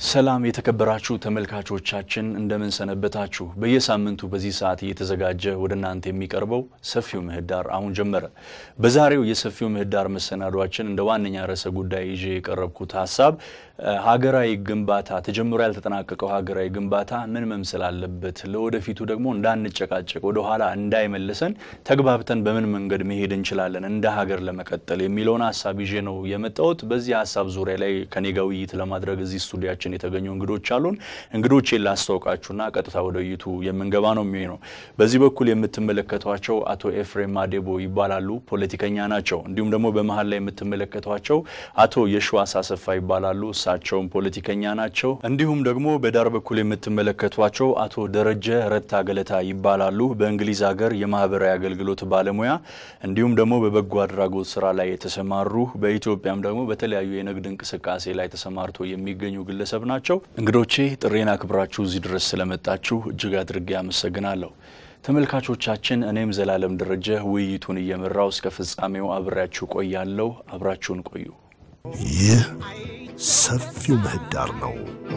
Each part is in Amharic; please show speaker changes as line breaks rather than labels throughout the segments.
ሰላም የተከበራችሁ ተመልካቾቻችን እንደምን ሰነበታችሁ። በየሳምንቱ በዚህ ሰዓት እየተዘጋጀ ወደ እናንተ የሚቀርበው ሰፊው ምህዳር አሁን ጀመረ። በዛሬው የሰፊው ምህዳር መሰናዷችን እንደ ዋነኛ ርዕሰ ጉዳይ ይዤ የቀረብኩት ሀሳብ ሀገራዊ ግንባታ ተጀምሮ ያልተጠናቀቀው ሀገራዊ ግንባታ ምን መምሰል አለበት፣ ለወደፊቱ ደግሞ እንዳንጨቃጨቅ ወደ ኋላ እንዳይመልሰን ተግባብተን በምን መንገድ መሄድ እንችላለን እንደ ሀገር ለመቀጠል የሚለውን ሀሳብ ይዤ ነው የመጣሁት። በዚህ ሀሳብ ዙሪያ ላይ ከኔ ጋር ውይይት ለማድረግ እዚህ ስቱዲያችን የተገኙ እንግዶች አሉን። እንግዶቼን ላስታውቃችሁና ቀጥታ ወደ ውይይቱ የምንገባ ነው የሚሆነው። በዚህ በኩል የምትመለከቷቸው አቶ ኤፍሬም ማዴቦ ይባላሉ፣ ፖለቲከኛ ናቸው። እንዲሁም ደግሞ በመሀል ላይ የምትመለከቷቸው አቶ የሽዋስ አሰፋ ይባላሉ፣ እሳቸውም ፖለቲከኛ ናቸው። እንዲሁም ደግሞ በዳር በኩል የምትመለከቷቸው አቶ ደረጀ ረታ ገለታ ይባላሉ፣ በእንግሊዝ ሀገር የማህበራዊ አገልግሎት ባለሙያ እንዲሁም ደግሞ በበጎ አድራጎት ስራ ላይ የተሰማሩ በኢትዮጵያም ደግሞ በተለያዩ የንግድ እንቅስቃሴ ላይ ተሰማርቶ የሚገኙ ግለሰብ ናቸው። እንግዶቼ ጥሬን አክብራችሁ እዚህ ድረስ ስለመጣችሁ እጅግ አድርጌ አመሰግናለሁ። ተመልካቾቻችን፣ እኔም ዘላለም ደረጀ ውይይቱን እየመራው እስከ ፍጻሜው አብሬያችሁ ቆያለሁ። አብራችሁን ቆዩ።
ይህ ሰፊው ምህዳር ነው።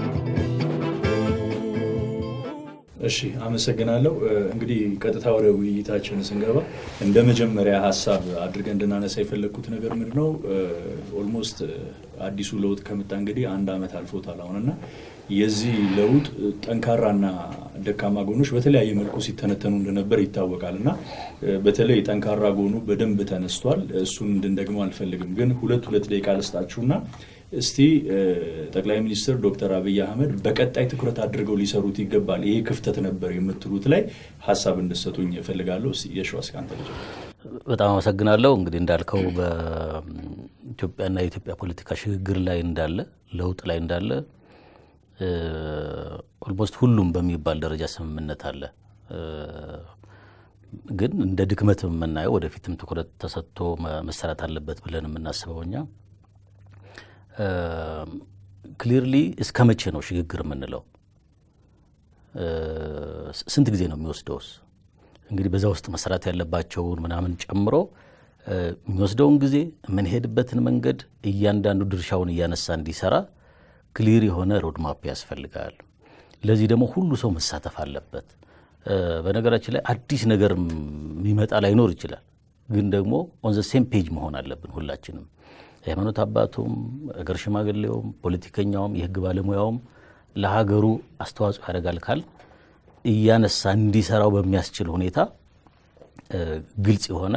እሺ አመሰግናለሁ። እንግዲህ ቀጥታ ወደ ውይይታችን ስንገባ እንደ መጀመሪያ ሀሳብ አድርገን እንድናነሳ የፈለግኩት ነገር ምንድን ነው? ኦልሞስት አዲሱ ለውጥ ከመጣ እንግዲህ አንድ ዓመት አልፎታል አሁንና የዚህ ለውጥ ጠንካራና ደካማ ጎኖች በተለያየ መልኩ ሲተነተኑ እንደነበር ይታወቃል እና በተለይ ጠንካራ ጎኑ በደንብ ተነስቷል። እሱን እንድንደግመው አልፈልግም፣ ግን ሁለት ሁለት ደቂቃ ልስጣችሁና እስቲ ጠቅላይ ሚኒስትር ዶክተር አብይ አህመድ በቀጣይ ትኩረት አድርገው ሊሰሩት ይገባል፣ ይሄ ክፍተት ነበር የምትሉት ላይ ሀሳብ እንድሰጡኝ እፈልጋለሁ። የሸዋስ ከአንተ ልጅ።
በጣም አመሰግናለሁ። እንግዲህ እንዳልከው በኢትዮጵያና የኢትዮጵያ ፖለቲካ ሽግግር ላይ እንዳለ ለውጥ ላይ እንዳለ ኦልሞስት ሁሉም በሚባል ደረጃ ስምምነት አለ። ግን እንደ ድክመት የምናየው ወደፊትም ትኩረት ተሰጥቶ መሰራት አለበት ብለን የምናስበው እኛ ክሊርሊ እስከ መቼ ነው ሽግግር የምንለው? ስንት ጊዜ ነው የሚወስደውስ? እንግዲህ በዛ ውስጥ መሰራት ያለባቸውን ምናምን ጨምሮ የሚወስደውን ጊዜ የምንሄድበትን መንገድ እያንዳንዱ ድርሻውን እያነሳ እንዲሰራ ክሊር የሆነ ሮድማፕ ያስፈልጋል። ለዚህ ደግሞ ሁሉ ሰው መሳተፍ አለበት። በነገራችን ላይ አዲስ ነገር የሚመጣ ላይኖር ይችላል። ግን ደግሞ ኦን ዘ ሴም ፔጅ መሆን አለብን ሁላችንም የሃይማኖት አባቱም እገር ሽማግሌውም ፖለቲከኛውም የሕግ ባለሙያውም ለሀገሩ አስተዋጽኦ ያደርጋል ካል እያነሳ እንዲሰራው በሚያስችል ሁኔታ ግልጽ የሆነ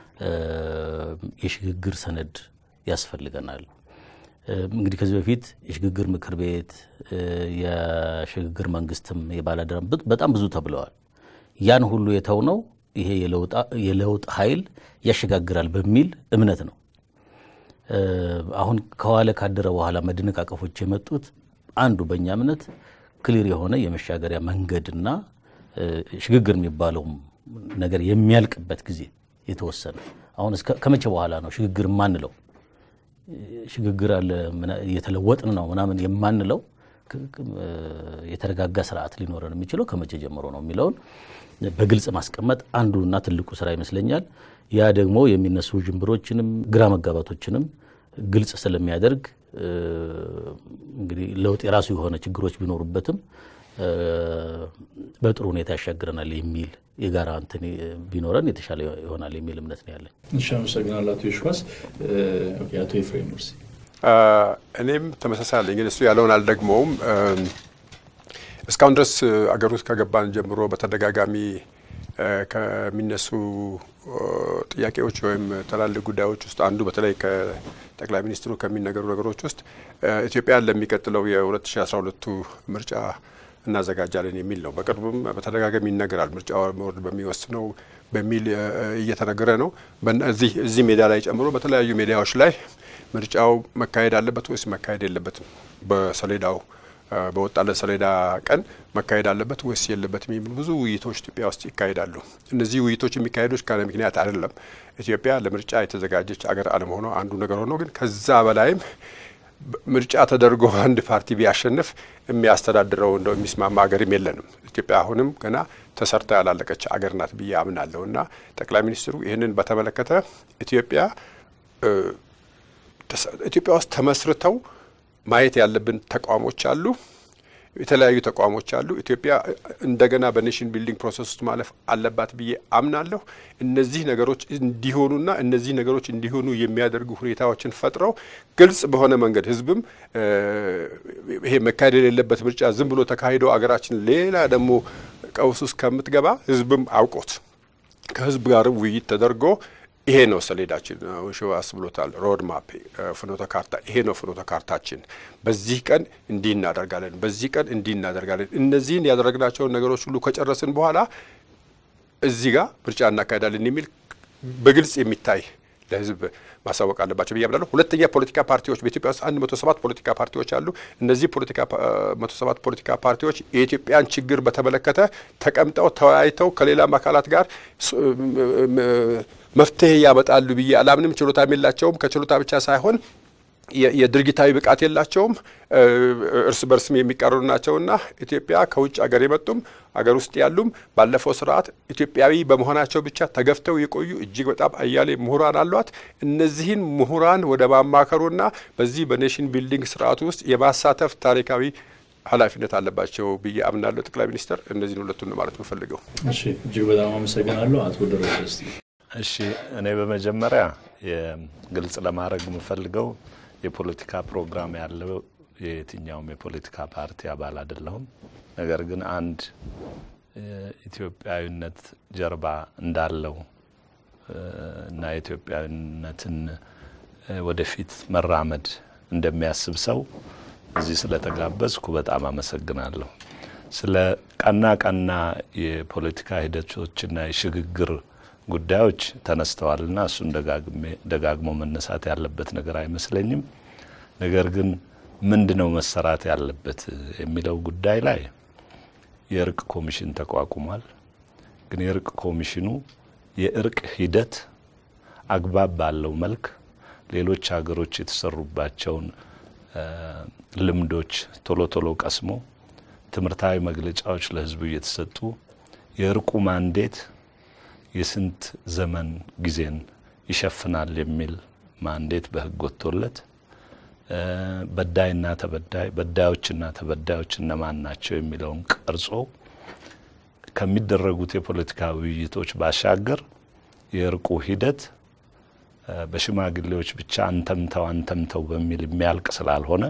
የሽግግር ሰነድ ያስፈልገናል። እንግዲህ ከዚህ በፊት የሽግግር ምክር ቤት የሽግግር መንግስትም የባላደራም በጣም ብዙ ተብለዋል። ያን ሁሉ የተውነው ይሄ የለውጥ ኃይል ያሸጋግራል በሚል እምነት ነው። አሁን ከዋለ ካደረ በኋላ መደነቃቀፎች የመጡት አንዱ በእኛ እምነት ክሊር የሆነ የመሻገሪያ መንገድና ሽግግር የሚባለውም ነገር የሚያልቅበት ጊዜ የተወሰነ አሁን ከመቼ በኋላ ነው ሽግግር የማንለው? ሽግግር አለ እየተለወጥን ነው ምናምን የማንለው የተረጋጋ ስርዓት ሊኖረን የሚችለው ከመቼ ጀምሮ ነው የሚለውን በግልጽ ማስቀመጥ አንዱና ትልቁ ስራ ይመስለኛል። ያ ደግሞ የሚነሱ ጅምብሮችንም ግራ መጋባቶችንም ግልጽ ስለሚያደርግ እንግዲህ ለውጥ የራሱ የሆነ ችግሮች ቢኖሩበትም በጥሩ ሁኔታ ያሻግረናል የሚል የጋራ እንትን ቢኖረን የተሻለ ይሆናል የሚል እምነት ነው ያለን።
እሺ፣ አመሰግናለሁ አቶ የሽዋስ። አቶ ኤፍሬም እርሲ።
እኔም ተመሳሳይ አለኝ፣ ግን እሱ ያለውን አልደግመውም። እስካሁን ድረስ አገር ውስጥ ከገባን ጀምሮ በተደጋጋሚ ከሚነሱ ጥያቄዎች ወይም ትላልቅ ጉዳዮች ውስጥ አንዱ በተለይ ከጠቅላይ ሚኒስትሩ ከሚነገሩ ነገሮች ውስጥ ኢትዮጵያን ለሚቀጥለው የ2012ቱ ምርጫ እናዘጋጃለን የሚል ነው። በቅርብም በተደጋጋሚ ይነገራል። ምርጫ ቦርድ በሚወስነው በሚል እየተነገረ ነው። እዚህ እዚህ ሜዳ ላይ ጨምሮ በተለያዩ ሜዲያዎች ላይ ምርጫው መካሄድ አለበት ወይስ መካሄድ የለበትም በሰሌዳው በወጣለት ሰሌዳ ቀን መካሄድ አለበት ወይስ የለበትም የሚሉ ብዙ ውይይቶች ኢትዮጵያ ውስጥ ይካሄዳሉ። እነዚህ ውይይቶች የሚካሄዱት ካለ ምክንያት አይደለም። ኢትዮጵያ ለምርጫ የተዘጋጀች አገር አለመሆኗ አንዱ ነገር ሆኖ ግን ከዛ በላይም ምርጫ ተደርጎ አንድ ፓርቲ ቢያሸንፍ የሚያስተዳድረው እንደው የሚስማማ ሀገርም የለንም። ኢትዮጵያ አሁንም ገና ተሰርታ ያላለቀች አገር ናት ብዬ አምናለሁ እና ጠቅላይ ሚኒስትሩ ይህንን በተመለከተ ኢትዮጵያ ኢትዮጵያ ውስጥ ተመስርተው ማየት ያለብን ተቋሞች አሉ። የተለያዩ ተቋሞች አሉ። ኢትዮጵያ እንደገና በኔሽን ቢልዲንግ ፕሮሰስ ውስጥ ማለፍ አለባት ብዬ አምናለሁ። እነዚህ ነገሮች እንዲሆኑና እነዚህ ነገሮች እንዲሆኑ የሚያደርጉ ሁኔታዎችን ፈጥረው ግልጽ በሆነ መንገድ ህዝብም ይሄ መካሄድ የሌለበት ምርጫ ዝም ብሎ ተካሂዶ አገራችን ሌላ ደግሞ ቀውስ ውስጥ ከምትገባ ህዝብም አውቆት ከህዝብ ጋርም ውይይት ተደርጎ ይሄ ነው ሰሌዳችን። ሽዋስ ብሎታል። ሮድ ማፕ ፍኖተ ካርታ ይሄ ነው ፍኖተ ካርታችን። በዚህ ቀን እንዲህ እናደርጋለን፣ በዚህ ቀን እንዲህ እናደርጋለን። እነዚህን ያደረግናቸውን ነገሮች ሁሉ ከጨረስን በኋላ እዚህ ጋር ምርጫ እናካሄዳለን የሚል በግልጽ የሚታይ ለህዝብ ማሳወቅ አለባቸው ብዬ አምናለሁ። ሁለተኛ ፖለቲካ ፓርቲዎች በኢትዮጵያ ውስጥ አንድ መቶ ሰባት ፖለቲካ ፓርቲዎች አሉ። እነዚህ ፖለቲካ መቶ ሰባት ፖለቲካ ፓርቲዎች የኢትዮጵያን ችግር በተመለከተ ተቀምጠው ተወያይተው ከሌላም አካላት ጋር መፍትሄ ያመጣሉ ብዬ አላምንም። ችሎታም የላቸውም። ከችሎታ ብቻ ሳይሆን የድርጊታዊ ብቃት የላቸውም። እርስ በርስም የሚቃረኑ ናቸውና ኢትዮጵያ ከውጭ አገር የመጡም አገር ውስጥ ያሉም ባለፈው ስርዓት ኢትዮጵያዊ በመሆናቸው ብቻ ተገፍተው የቆዩ እጅግ በጣም አያሌ ምሁራን አሏት። እነዚህን ምሁራን ወደ ማማከሩና በዚህ በኔሽን ቢልዲንግ ስርዓቱ ውስጥ የማሳተፍ ታሪካዊ ኃላፊነት አለባቸው ብዬ አምናለሁ። ጠቅላይ ሚኒስትር እነዚህን ሁለቱን ማለት የምፈልገው።
እሺ፣ እጅግ በጣም አመሰግናለሁ አቶ ደረጀ። እስቲ
እሺ፣ እኔ በመጀመሪያ ግልጽ ለማድረግ የምፈልገው የፖለቲካ ፕሮግራም ያለው የየትኛውም የፖለቲካ ፓርቲ አባል አይደለሁም። ነገር ግን አንድ ኢትዮጵያዊነት ጀርባ እንዳለው እና የኢትዮጵያዊነትን ወደፊት መራመድ እንደሚያስብ ሰው እዚህ ስለተጋበዝኩ በጣም አመሰግናለሁ። ስለ ቀና ቀና የፖለቲካ ሂደቶችና የሽግግር ጉዳዮች ተነስተዋልና እሱን ደጋግሞ መነሳት ያለበት ነገር አይመስለኝም። ነገር ግን ምንድ ነው መሰራት ያለበት የሚለው ጉዳይ ላይ የእርቅ ኮሚሽን ተቋቁሟል። ግን የእርቅ ኮሚሽኑ የእርቅ ሂደት አግባብ ባለው መልክ ሌሎች ሀገሮች የተሰሩባቸውን ልምዶች ቶሎ ቶሎ ቀስሞ ትምህርታዊ መግለጫዎች ለሕዝቡ እየተሰጡ የእርቁ ማንዴት የስንት ዘመን ጊዜን ይሸፍናል የሚል ማንዴት በሕግ ወጥቶለት በዳይና ተበዳይ በዳዮችና ተበዳዮች እነማን ናቸው የሚለውን ቀርጾ ከሚደረጉት የፖለቲካ ውይይቶች ባሻገር የእርቁ ሂደት በሽማግሌዎች ብቻ አንተምተው አንተምተው በሚል የሚያልቅ ስላልሆነ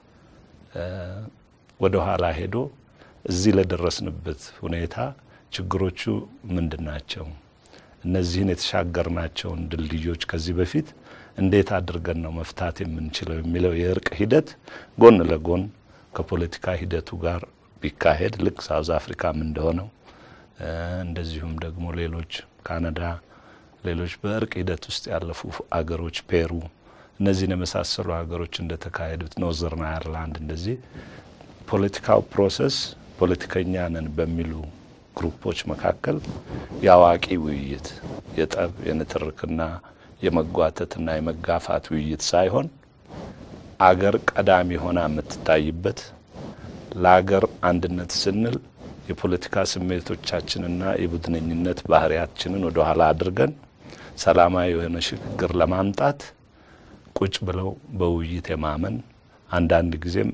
ወደ ኋላ ሄዶ እዚህ ለደረስንበት ሁኔታ ችግሮቹ ምንድን ናቸው? እነዚህን የተሻገርናቸውን ድልድዮች ከዚህ በፊት እንዴት አድርገን ነው መፍታት የምንችለው የሚለው የእርቅ ሂደት ጎን ለጎን ከፖለቲካ ሂደቱ ጋር ቢካሄድ ልክ ሳውዝ አፍሪካም እንደሆነው እንደዚሁም ደግሞ ሌሎች ካናዳ፣ ሌሎች በእርቅ ሂደት ውስጥ ያለፉ አገሮች ፔሩ፣ እነዚህን የመሳሰሉ ሀገሮች እንደተካሄዱት ኖርዘርን አየርላንድ እንደዚህ ፖለቲካው ፕሮሰስ ፖለቲከኛ ነን በሚሉ ግሩፖች መካከል የአዋቂ ውይይት የጠብ የንትርክና የመጓተትና የመጋፋት ውይይት ሳይሆን አገር ቀዳሚ ሆና የምትታይበት ለአገር አንድነት ስንል የፖለቲካ ስሜቶቻችንና የቡድነኝነት ባህሪያችንን ወደ ኋላ አድርገን ሰላማዊ የሆነ ሽግግር ለማምጣት ቁጭ ብለው በውይይት የማመን አንዳንድ ጊዜም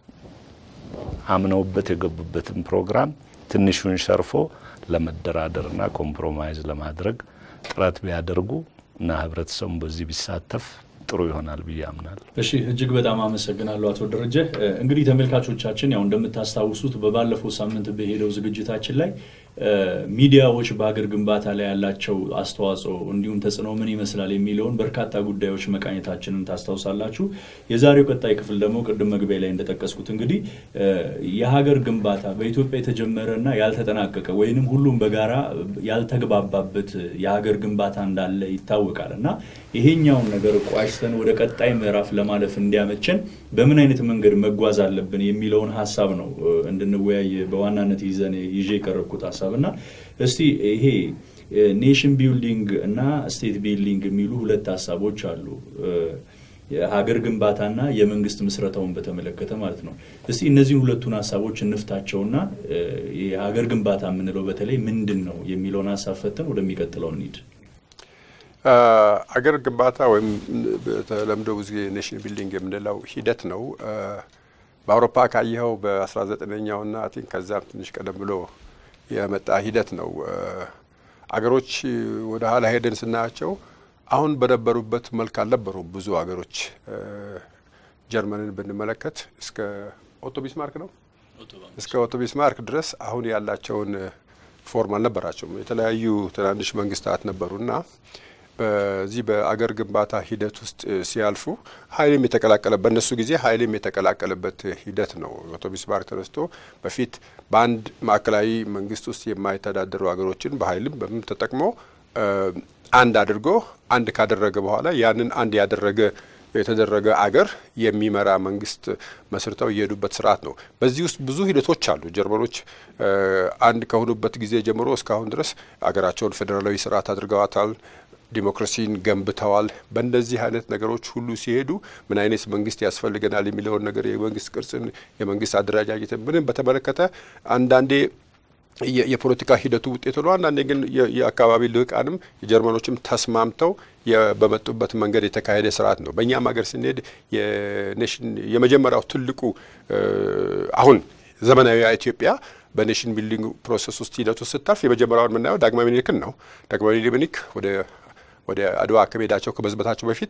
አምነውበት የገቡበትን ፕሮግራም ትንሹን ሸርፎ ለመደራደርና ኮምፕሮማይዝ ለማድረግ ጥረት ቢያደርጉ እና ህብረተሰቡን በዚህ ቢሳተፍ ጥሩ ይሆናል ብዬ አምናለሁ።
እሺ እጅግ በጣም አመሰግናለሁ አቶ ደረጀ። እንግዲህ ተመልካቾቻችን ያው እንደምታስታውሱት በባለፈው ሳምንት በሄደው ዝግጅታችን ላይ ሚዲያዎች በሀገር ግንባታ ላይ ያላቸው አስተዋጽኦ እንዲሁም ተጽዕኖ ምን ይመስላል የሚለውን በርካታ ጉዳዮች መቃኘታችንን ታስታውሳላችሁ። የዛሬው ቀጣይ ክፍል ደግሞ ቅድም መግቢያ ላይ እንደጠቀስኩት እንግዲህ የሀገር ግንባታ በኢትዮጵያ የተጀመረና ያልተጠናቀቀ ወይንም ሁሉም በጋራ ያልተግባባበት የሀገር ግንባታ እንዳለ ይታወቃል እና ይሄኛውን ነገር ቋጭተን ወደ ቀጣይ ምዕራፍ ለማለፍ እንዲያመቸን በምን አይነት መንገድ መጓዝ አለብን የሚለውን ሀሳብ ነው እንድንወያይ በዋናነት ይዘን ይዤ የቀረብኩት ሀሳብ እና እስቲ ይሄ ኔሽን ቢልዲንግ እና ስቴት ቢልዲንግ የሚሉ ሁለት ሀሳቦች አሉ። የሀገር ግንባታና የመንግስት ምስረታውን በተመለከተ ማለት ነው። እስቲ እነዚህን ሁለቱን ሀሳቦች እንፍታቸውና የሀገር ግንባታ የምንለው በተለይ ምንድን ነው የሚለውን ሀሳብ ፈተን ወደሚቀጥለው እንሂድ።
አገር ግንባታ ወይም በተለምዶ ብዙ ጊዜ ኔሽን ቢልዲንግ የምንለው ሂደት ነው። በአውሮፓ ካየኸው በ19ኛው ና አይ ቲንክ ከዛም ትንሽ ቀደም ብሎ የመጣ ሂደት ነው። አገሮች ወደ ኋላ ሄደን ስናያቸው አሁን በነበሩበት መልክ አልነበሩም። ብዙ አገሮች ጀርመንን ብንመለከት እስከ ኦቶ ቢስማርክ ነው እስከ ኦቶ ቢስማርክ ድረስ አሁን ያላቸውን ፎርም አልነበራቸውም። የተለያዩ ትናንሽ መንግስታት ነበሩና በዚህ በአገር ግንባታ ሂደት ውስጥ ሲያልፉ ኃይልም የተቀላቀለ በእነሱ ጊዜ ኃይልም የተቀላቀለበት ሂደት ነው። ኦቶ ቢስማርክ ተነስቶ በፊት በአንድ ማዕከላዊ መንግስት ውስጥ የማይተዳደሩ ሀገሮችን በኃይልም በምን ተጠቅሞ አንድ አድርጎ አንድ ካደረገ በኋላ ያንን አንድ ያደረገ የተደረገ አገር የሚመራ መንግስት መስርተው የሄዱበት ስርዓት ነው። በዚህ ውስጥ ብዙ ሂደቶች አሉ። ጀርመኖች አንድ ከሆኑበት ጊዜ ጀምሮ እስካሁን ድረስ አገራቸውን ፌዴራላዊ ስርዓት አድርገዋታል። ዲሞክራሲን ገንብተዋል። በእንደዚህ አይነት ነገሮች ሁሉ ሲሄዱ ምን አይነት መንግስት ያስፈልገናል የሚለውን ነገር የመንግስት ቅርጽን፣ የመንግስት አደረጃጀትን ምንም በተመለከተ አንዳንዴ የፖለቲካ ሂደቱ ውጤት ሆኖ አንዳንዴ ግን የአካባቢ ልህቃንም የጀርመኖችም ተስማምተው በመጡበት መንገድ የተካሄደ ስርዓት ነው። በእኛም ሀገር ስንሄድ የኔሽን የመጀመሪያው ትልቁ አሁን ዘመናዊ ኢትዮጵያ በኔሽን ቢልዲንግ ፕሮሰስ ውስጥ ሂደቱ ስታልፍ የመጀመሪያውን የምናየው ዳግማዊ ምኒልክን ነው። ዳግማዊ ምኒልክ ወደ ወደ አድዋ ከመሄዳቸው ከመዝመታቸው በፊት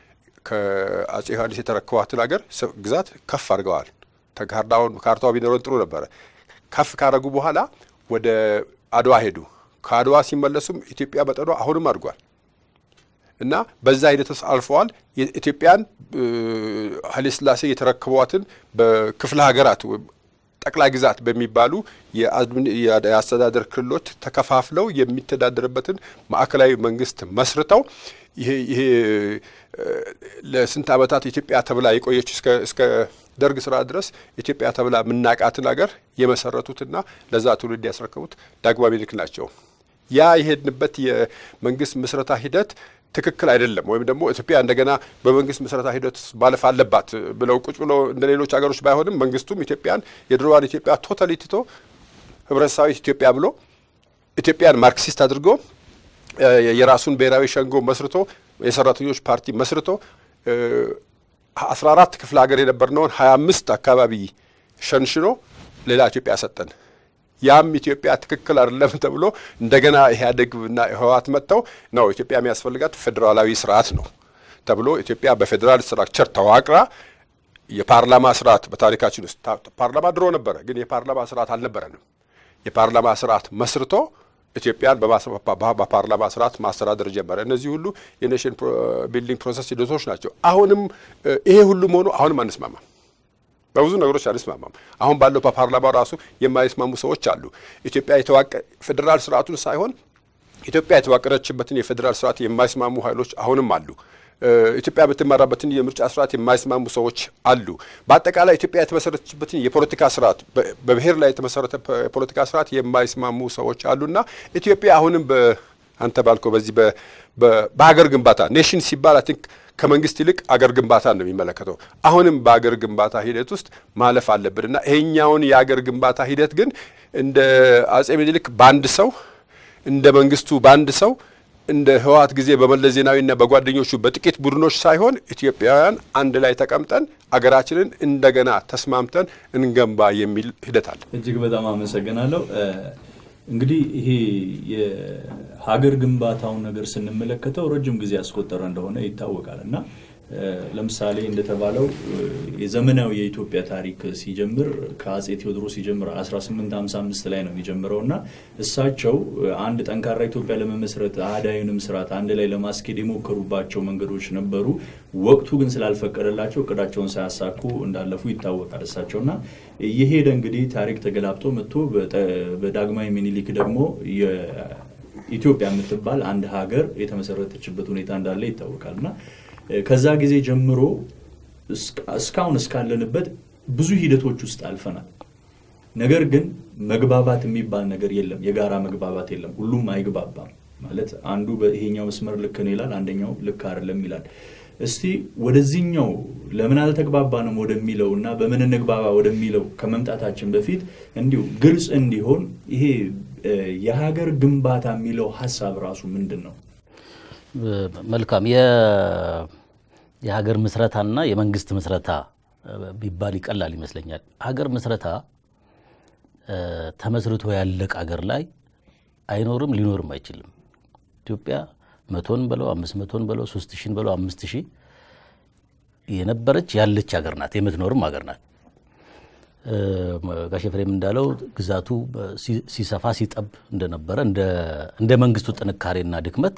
ከአጼ ዮሐንስ የተረከቧትን ሀገር ግዛት ከፍ አድርገዋል። ካርታውን ካርታው ቢኖረን ጥሩ ነበረ። ከፍ ካረጉ በኋላ ወደ አድዋ ሄዱ። ከአድዋ ሲመለሱም ኢትዮጵያ መጠኗ አሁንም አድጓል እና በዛ ሂደት ውስጥ አልፈዋል። ኢትዮጵያን ኃይለ ሥላሴ የተረከቧትን በክፍለ ሀገራት ጠቅላይ ግዛት በሚባሉ የአስተዳደር ክልሎች ተከፋፍለው የሚተዳደርበትን ማዕከላዊ መንግስት መስርተው ይሄ ለስንት ዓመታት ኢትዮጵያ ተብላ የቆየች እስከ ደርግ ስራ ድረስ ኢትዮጵያ ተብላ የምናቃትን ሀገር የመሰረቱትና ለዛ ትውልድ ያስረከቡት ዳግማዊ ምኒልክ ናቸው። ያ የሄድንበት የመንግስት ምስረታ ሂደት ትክክል አይደለም፣ ወይም ደግሞ ኢትዮጵያ እንደገና በመንግስት ምስረታ ሂደት ማለፍ አለባት ብለው ቁጭ ብሎ እንደ ሌሎች ሀገሮች ባይሆንም መንግስቱም ኢትዮጵያን የድሮዋን ኢትዮጵያ ቶታሊ ትቶ ህብረተሰባዊት ኢትዮጵያ ብሎ ኢትዮጵያን ማርክሲስት አድርጎ የራሱን ብሔራዊ ሸንጎ መስርቶ የሰራተኞች ፓርቲ መስርቶ አስራ አራት ክፍለ ሀገር የነበርነውን ሀያ አምስት አካባቢ ሸንሽኖ ሌላ ኢትዮጵያ ሰጠን። ያም ኢትዮጵያ ትክክል አይደለም ተብሎ እንደገና ኢህአዴግና ህወሓት መጥተው ነው ኢትዮጵያ የሚያስፈልጋት ፌዴራላዊ ስርዓት ነው ተብሎ ኢትዮጵያ በፌዴራል ስትራክቸር ተዋቅራ የፓርላማ ስርዓት በታሪካችን ውስጥ ፓርላማ ድሮ ነበረ፣ ግን የፓርላማ ስርዓት አልነበረንም። የፓርላማ ስርዓት መስርቶ ኢትዮጵያን በፓርላማ ስርዓት ማስተዳደር ጀመረ። እነዚህ ሁሉ የኔሽን ቢልዲንግ ፕሮሰስ ሂደቶች ናቸው። አሁንም ይሄ ሁሉም ሆኖ አሁንም አንስማማም። በብዙ ነገሮች አንስማማም። አሁን ባለው በፓርላማው ራሱ የማይስማሙ ሰዎች አሉ። ኢትዮጵያ የተዋቀ ፌዴራል ስርዓቱን ሳይሆን ኢትዮጵያ የተዋቀረችበትን የፌዴራል ስርዓት የማይስማሙ ኃይሎች አሁንም አሉ። ኢትዮጵያ የምትመራበትን የምርጫ ስርዓት የማይስማሙ ሰዎች አሉ። በአጠቃላይ ኢትዮጵያ የተመሰረተችበትን የፖለቲካ ስርዓት በብሔር ላይ የተመሰረተ የፖለቲካ ስርዓት የማይስማሙ ሰዎች አሉና ኢትዮጵያ አሁንም አንተ ባልከው በዚህ በሀገር ግንባታ ኔሽን ሲባል አይ ቲንክ ከመንግስት ይልቅ አገር ግንባታ ነው የሚመለከተው። አሁንም በአገር ግንባታ ሂደት ውስጥ ማለፍ አለብን እና ይሄኛውን የአገር ግንባታ ሂደት ግን እንደ አጼ ምኒልክ በአንድ ሰው እንደ መንግስቱ በአንድ ሰው እንደ ህወሓት ጊዜ በመለስ ዜናዊና በጓደኞቹ በጥቂት ቡድኖች ሳይሆን ኢትዮጵያውያን አንድ ላይ ተቀምጠን አገራችንን እንደገና ተስማምተን እንገንባ የሚል ሂደት አለ።
እጅግ በጣም አመሰግናለሁ። እንግዲህ ይሄ የሀገር ግንባታውን ነገር ስንመለከተው ረጅም ጊዜ ያስቆጠረ እንደሆነ ይታወቃል እና ለምሳሌ እንደተባለው የዘመናዊ የኢትዮጵያ ታሪክ ሲጀምር ከአጼ ቴዎድሮስ ሲጀምር 1855 ላይ ነው የሚጀምረው እና እሳቸው አንድ ጠንካራ ኢትዮጵያ ለመመስረት አህዳዊንም ስርዓት አንድ ላይ ለማስኬድ የሞከሩባቸው መንገዶች ነበሩ። ወቅቱ ግን ስላልፈቀደላቸው እቅዳቸውን ሳያሳኩ እንዳለፉ ይታወቃል። እሳቸውና የሄደ እንግዲህ ታሪክ ተገላብጦ መጥቶ በዳግማዊ ምኒልክ ደግሞ ኢትዮጵያ የምትባል አንድ ሀገር የተመሰረተችበት ሁኔታ እንዳለ ይታወቃል እና ከዛ ጊዜ ጀምሮ እስካሁን እስካለንበት ብዙ ሂደቶች ውስጥ አልፈናል። ነገር ግን መግባባት የሚባል ነገር የለም። የጋራ መግባባት የለም። ሁሉም አይግባባም ማለት አንዱ በይሄኛው መስመር ልክ ነው ይላል፣ አንደኛው ልክ አይደለም ይላል። እስቲ ወደዚህኛው ለምን አልተግባባንም ወደሚለው እና በምን እንግባባ ወደሚለው ከመምጣታችን በፊት እንዲሁ ግልጽ እንዲሆን ይሄ የሀገር ግንባታ የሚለው ሀሳብ ራሱ ምንድን ነው?
መልካም የሀገር ምስረታና የመንግስት ምስረታ ቢባል ይቀላል ይመስለኛል። ሀገር ምስረታ ተመስርቶ ያለቅ ሀገር ላይ አይኖርም፣ ሊኖርም አይችልም። ኢትዮጵያ መቶን በለው አምስት መቶን በለው ሶስት ሺን በለው አምስት ሺህ የነበረች ያለች ሀገር ናት፣ የምትኖርም ሀገር ናት። ጋሽ ኤፍሬም እንዳለው ግዛቱ ሲሰፋ ሲጠብ እንደነበረ እንደ መንግስቱ ጥንካሬና ድክመት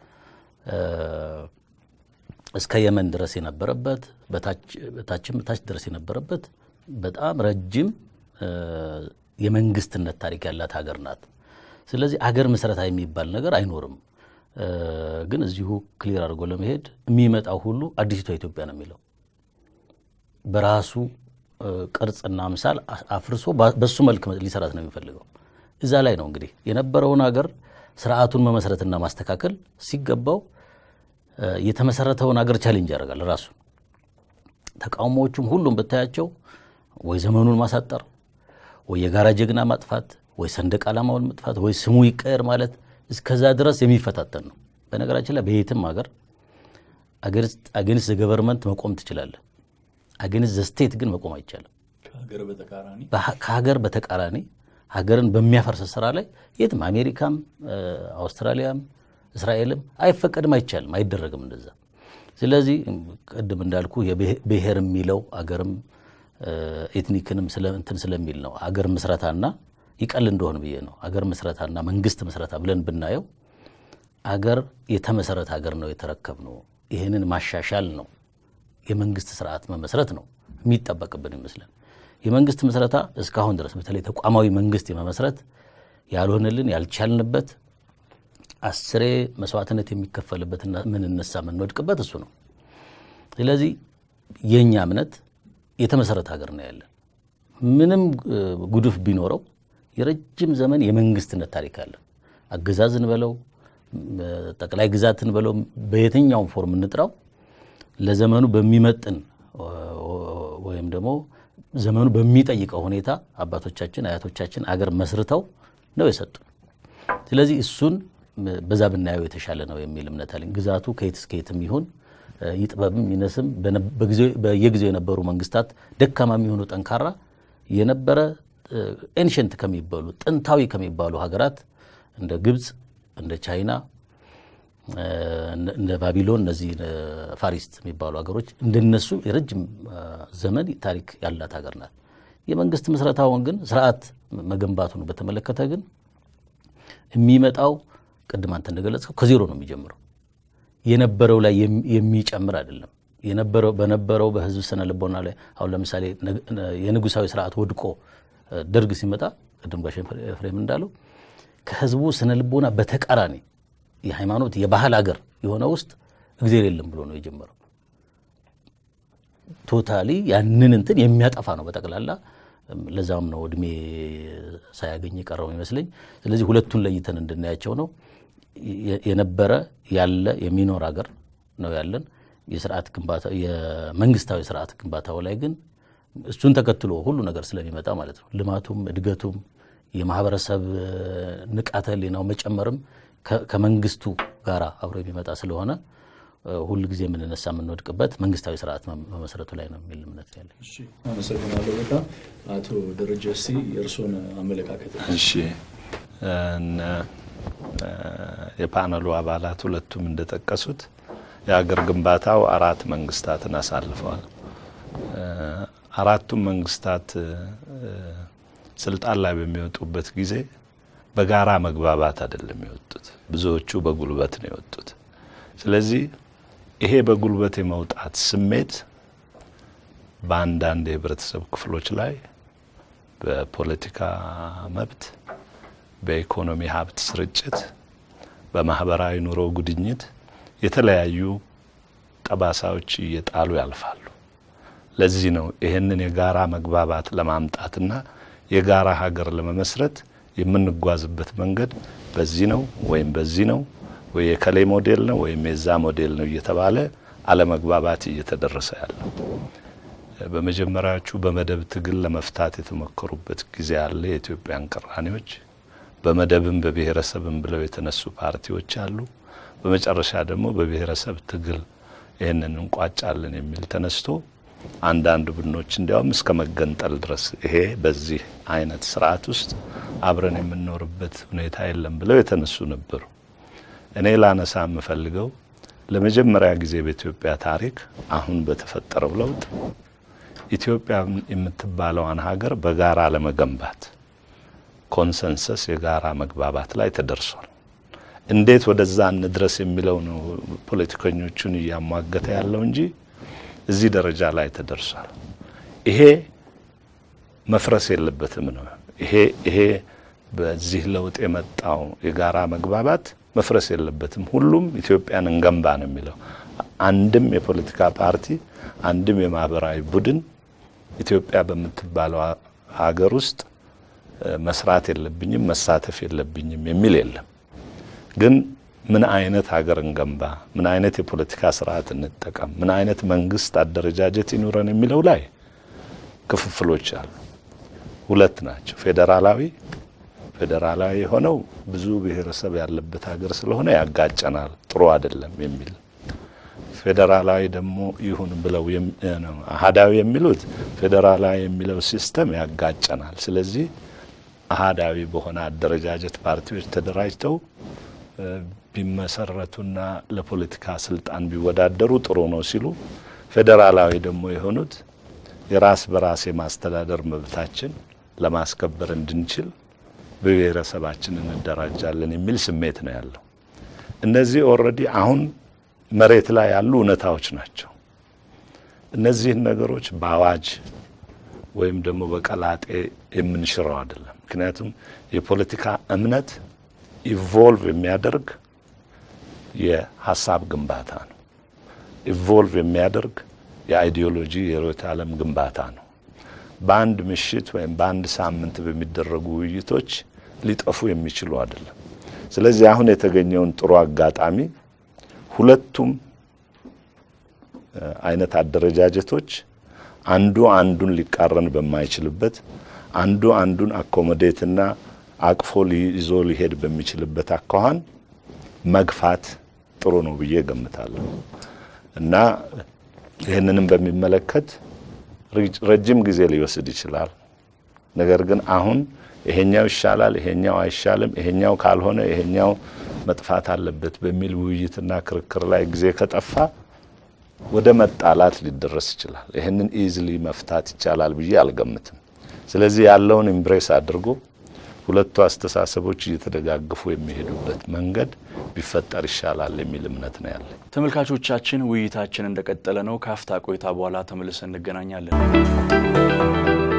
እስከ የመን ድረስ የነበረበት በታችም ታች ድረስ የነበረበት በጣም ረጅም የመንግስትነት ታሪክ ያላት ሀገር ናት። ስለዚህ አገር ምስረታ የሚባል ነገር አይኖርም። ግን እዚሁ ክሊር አድርጎ ለመሄድ የሚመጣው ሁሉ አዲሲቷ ኢትዮጵያ ነው የሚለው በራሱ ቅርጽና ምሳል አፍርሶ በሱ መልክ ሊሰራት ነው የሚፈልገው። እዛ ላይ ነው እንግዲህ የነበረውን ሀገር ስርዓቱን መመስረትና ማስተካከል ሲገባው የተመሰረተውን ሀገር ቻሌንጅ ያደርጋል ራሱ። ተቃውሞዎቹም ሁሉም ብታያቸው ወይ ዘመኑን ማሳጠር፣ ወይ የጋራ ጀግና ማጥፋት፣ ወይ ሰንደቅ ዓላማውን መጥፋት፣ ወይ ስሙ ይቀየር ማለት እስከዛ ድረስ የሚፈታተን ነው። በነገራችን ላይ በየትም ሀገር አገንስት ገቨርንመንት መቆም ትችላለህ። አገንስት ዘስቴት ግን መቆም አይቻልም። ከሀገር በተቃራኒ ሀገርን በሚያፈርስ ስራ ላይ የትም አሜሪካም፣ አውስትራሊያም፣ እስራኤልም አይፈቀድም፣ አይቻልም፣ አይደረግም እንደዛ። ስለዚህ ቅድም እንዳልኩ ብሔር የሚለው አገርም ኤትኒክንም እንትን ስለሚል ነው አገር ምስረታና ይቀል እንደሆን ብዬ ነው። አገር ምስረታና መንግስት ምስረታ ብለን ብናየው አገር የተመሰረተ ሀገር ነው የተረከብ ነው። ይህንን ማሻሻል ነው የመንግስት ስርዓት መመስረት ነው የሚጠበቅብን ይመስለን። የመንግስት ምስረታ እስካሁን ድረስ በተለይ ተቋማዊ መንግስት የመመስረት ያልሆንልን ያልቻልንበት አስሬ መስዋዕትነት የሚከፈልበትና ምንነሳ የምንወድቅበት እሱ ነው። ስለዚህ የእኛ እምነት የተመሰረተ ሀገር ነው ያለን። ምንም ጉድፍ ቢኖረው የረጅም ዘመን የመንግስትነት ታሪክ አለን። አገዛዝን በለው ጠቅላይ ግዛትን በለው በየትኛውም ፎርም እንጥራው ለዘመኑ በሚመጥን ወይም ደግሞ ዘመኑ በሚጠይቀው ሁኔታ አባቶቻችን አያቶቻችን አገር መስርተው ነው የሰጡ። ስለዚህ እሱን በዛ ብናየው የተሻለ ነው የሚል እምነት አለኝ። ግዛቱ ከየት እስከ የትም ይሁን ይጥበብም ይነስም በየጊዜው የነበሩ መንግስታት ደካማ የሚሆኑ ጠንካራ የነበረ ኤንሸንት ከሚባሉ ጥንታዊ ከሚባሉ ሀገራት እንደ ግብፅ፣ እንደ ቻይና፣ እንደ ባቢሎን እነዚህ ፋሪስት የሚባሉ ሀገሮች እንደነሱ የረጅም ዘመን ታሪክ ያላት ሀገር ናት። የመንግስት ምስረታውን ግን ስርዓት መገንባቱን በተመለከተ ግን የሚመጣው ቅድም አንተ እንደገለጽከው ከዜሮ ነው የሚጀምረው። የነበረው ላይ የሚጨምር አይደለም። የነበረው በነበረው በህዝብ ስነ ልቦና ላይ አሁን ለምሳሌ የንጉሳዊ ስርዓት ወድቆ ደርግ ሲመጣ ቅድም ጋሽ ኤፍሬም እንዳለው ከህዝቡ ስነ ልቦና በተቃራኒ የሃይማኖት የባህል አገር የሆነ ውስጥ እግዜር የለም ብሎ ነው የጀመረው። ቶታሊ ያንን እንትን የሚያጠፋ ነው በጠቅላላ። ለዛም ነው እድሜ ሳያገኝ የቀረው ይመስለኝ። ስለዚህ ሁለቱን ለይተን እንድናያቸው ነው። የነበረ ያለ የሚኖር ሀገር ነው ያለን። የስርዓት ግንባታ የመንግስታዊ ስርዓት ግንባታው ላይ ግን እሱን ተከትሎ ሁሉ ነገር ስለሚመጣ ማለት ነው ልማቱም እድገቱም የማህበረሰብ ንቃተ ህሊናው መጨመርም ከመንግስቱ ጋር አብሮ የሚመጣ ስለሆነ ሁል ጊዜ የምንነሳ የምንወድቅበት መንግስታዊ ስርዓት መመስረቱ ላይ ነው የሚል እምነት ያለ።
አመሰግናለሁ በጣም አቶ ደረጀ። እስቲ የእርስዎን አመለካከት።
እሺ የፓነሉ አባላት ሁለቱም እንደጠቀሱት የሀገር ግንባታው አራት መንግስታትን አሳልፈዋል። አራቱም መንግስታት ስልጣን ላይ በሚወጡበት ጊዜ በጋራ መግባባት አይደለም የወጡት። ብዙዎቹ በጉልበት ነው የወጡት። ስለዚህ ይሄ በጉልበት የመውጣት ስሜት በአንዳንድ የህብረተሰብ ክፍሎች ላይ በፖለቲካ መብት፣ በኢኮኖሚ ሀብት ስርጭት፣ በማህበራዊ ኑሮ ጉድኝት የተለያዩ ጠባሳዎች እየጣሉ ያልፋሉ። ለዚህ ነው ይህንን የጋራ መግባባት ለማምጣትና የጋራ ሀገር ለመመስረት የምንጓዝበት መንገድ በዚህ ነው ወይም በዚህ ነው ወይ የከሌ ሞዴል ነው ወይም የዛ ሞዴል ነው እየተባለ አለመግባባት እየተደረሰ ያለው። በመጀመሪያዎቹ በመደብ ትግል ለመፍታት የተሞከሩበት ጊዜ አለ። የኢትዮጵያን ቅራኔዎች በመደብም በብሔረሰብም ብለው የተነሱ ፓርቲዎች አሉ። በመጨረሻ ደግሞ በብሔረሰብ ትግል ይህንን እንቋጫለን የሚል ተነስቶ አንዳንድ ቡድኖች እንዲያውም እስከ መገንጠል ድረስ ይሄ በዚህ አይነት ስርዓት ውስጥ አብረን የምንኖርበት ሁኔታ የለም ብለው የተነሱ ነበሩ። እኔ ላነሳ የምፈልገው ለመጀመሪያ ጊዜ በኢትዮጵያ ታሪክ አሁን በተፈጠረው ለውጥ ኢትዮጵያ የምትባለዋን ሀገር በጋራ ለመገንባት ኮንሰንሰስ የጋራ መግባባት ላይ ተደርሷል። እንዴት ወደዛ እንድረስ የሚለው ነው ፖለቲከኞቹን እያሟገተ ያለው እንጂ እዚህ ደረጃ ላይ ተደርሷል። ይሄ መፍረስ የለበትም ነው። ይሄ ይሄ በዚህ ለውጥ የመጣው የጋራ መግባባት መፍረስ የለበትም። ሁሉም ኢትዮጵያን እንገንባ ነው የሚለው። አንድም የፖለቲካ ፓርቲ አንድም የማህበራዊ ቡድን ኢትዮጵያ በምትባለው ሀገር ውስጥ መስራት የለብኝም መሳተፍ የለብኝም የሚል የለም። ግን ምን አይነት ሀገር እንገንባ፣ ምን አይነት የፖለቲካ ስርዓት እንጠቀም፣ ምን አይነት መንግስት አደረጃጀት ይኑረን የሚለው ላይ ክፍፍሎች አሉ። ሁለት ናቸው። ፌዴራላዊ ፌዴራላዊ የሆነው ብዙ ብሔረሰብ ያለበት ሀገር ስለሆነ ያጋጨናል፣ ጥሩ አይደለም የሚል ፌዴራላዊ ደግሞ ይሁን ብለው አህዳዊ የሚሉት ፌዴራላዊ የሚለው ሲስተም ያጋጨናል። ስለዚህ አህዳዊ በሆነ አደረጃጀት ፓርቲዎች ተደራጅተው ቢመሰረቱና ለፖለቲካ ስልጣን ቢወዳደሩ ጥሩ ነው ሲሉ፣ ፌዴራላዊ ደግሞ የሆኑት የራስ በራስ የማስተዳደር መብታችን ለማስከበር እንድንችል በብሔረሰባችን እንደራጃለን የሚል ስሜት ነው ያለው። እነዚህ ኦልሬዲ አሁን መሬት ላይ ያሉ እውነታዎች ናቸው። እነዚህን ነገሮች በአዋጅ ወይም ደግሞ በቀላጤ የምንሽረው አይደለም። ምክንያቱም የፖለቲካ እምነት ኢቮልቭ የሚያደርግ የሀሳብ ግንባታ ነው። ኢቮልቭ የሚያደርግ የአይዲዮሎጂ የርዕዮተ ዓለም ግንባታ ነው። በአንድ ምሽት ወይም በአንድ ሳምንት በሚደረጉ ውይይቶች ሊጠፉ የሚችሉ አይደለም። ስለዚህ አሁን የተገኘውን ጥሩ አጋጣሚ ሁለቱም አይነት አደረጃጀቶች አንዱ አንዱን ሊቃረን በማይችልበት አንዱ አንዱን አኮሞዴትና አቅፎ ይዞ ሊሄድ በሚችልበት አኳኋን መግፋት ጥሩ ነው ብዬ ገምታለሁ እና ይህንንም በሚመለከት ረጅም ጊዜ ሊወስድ ይችላል። ነገር ግን አሁን ይሄኛው ይሻላል፣ ይሄኛው አይሻልም፣ ይሄኛው ካልሆነ ይሄኛው መጥፋት አለበት በሚል ውይይትና ክርክር ላይ ጊዜ ከጠፋ ወደ መጣላት ሊደረስ ይችላል። ይህንን ኢዝሊ መፍታት ይቻላል ብዬ አልገምትም። ስለዚህ ያለውን ኢምብሬስ አድርጎ ሁለቱ አስተሳሰቦች እየተደጋገፉ የሚሄዱበት መንገድ ቢፈጠር ይሻላል የሚል እምነት ነው ያለ።
ተመልካቾቻችን ውይይታችን እንደቀጠለ ነው። ከአፍታ ቆይታ በኋላ ተመልሰን እንገናኛለን።